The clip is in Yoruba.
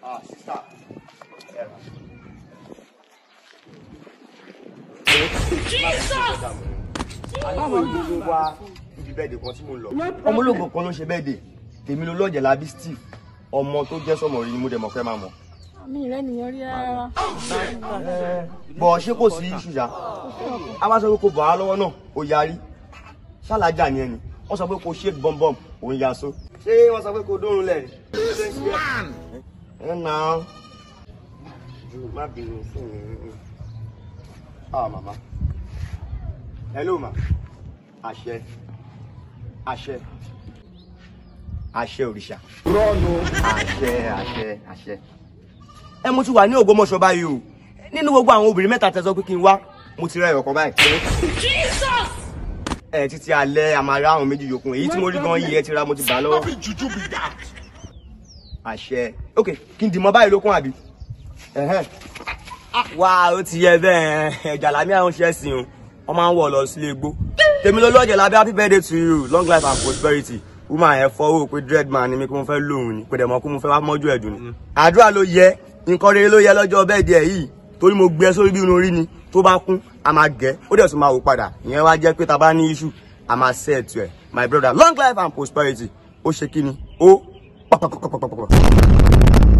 Ah, sister. Ẹ rà. Àwọn gbogbo wa ibi bẹ́ẹ̀dẹ̀ kan tí mo lọ. Ọmọ ológun kan ló ń ṣe bẹ́ẹ̀dẹ̀. Tèmi ló lọ́ọ̀jẹ̀ lábí Steve. Ọmọ tó jẹ́ sọmọ rí ni mo dẹ̀ mọ̀ fẹ́ máa mọ̀. mi rẹ nìyẹn rí rárá. Bọ̀ ṣé kò sí ṣùjà? A bá sọ pé kò bọ̀ á lọ́wọ́ náà, ó yarí. Ṣálájà ni ẹni. Wọ́n sọ pé kò ṣe bọ́m̀bọ́m, òun ya so. Ṣé wọ́n sọ pé kò dórun lẹ̀? Ẹ nà án. Má bínú fún mi. Ah, màmá. Hello, ma. Àṣẹ. Àṣẹ. Àṣẹ òrìṣà. Rọ́ọ̀nù. Àṣẹ, àṣẹ, àṣẹ. Ẹ mo ti wà ní Ògbómọ̀ṣọ́ báyìí o. Nínú gbogbo àwọn obìnrin mẹ́ta tẹ́ sọ pé kí n wá, mo ti rẹ ọ̀kan báyìí. Ẹ títí alẹ́ àmàrà àwọn méjì yòókù. Èyí tí mo rí gan yìí ẹ ti ra mo ti bà á lọ́wọ́. Àṣẹ. Ok, kí n dì mọ́ báyìí lókun àbí? Ẹ̀hẹ́n. Wá ó ti yẹ bẹ́ẹ̀ ẹ̀jà lámì àwọn ṣẹ́ sìn o. Wọ́n máa ń wọ̀ lọ sílé igbó. Tèmi ló lọ́jẹ̀ lábẹ́ happy birthday to you long life and prosperity. Woman ẹ̀ fọwọ́ pé dread man ni mi kí mo fẹ́ lóhùn ni. Kò dẹ̀ mọ̀ kó mo fẹ́ wá mọ́jú ẹ̀dùn ni. Àdúrà ló yẹ. Nǹkan rere ló yẹ lọ́jọ́ birthday yìí. Torí mo gbé ẹ sórí bí irun orí ni. Tó bá kún, a máa gẹ̀. Ó dẹ̀ tún máa wò padà. Ìyẹn wá jẹ́ pé ta bá ní issue, a máa set ẹ̀. My brother long life and prosperity. Ó ṣe kí ni? Ó pàpàpàpàpàpà.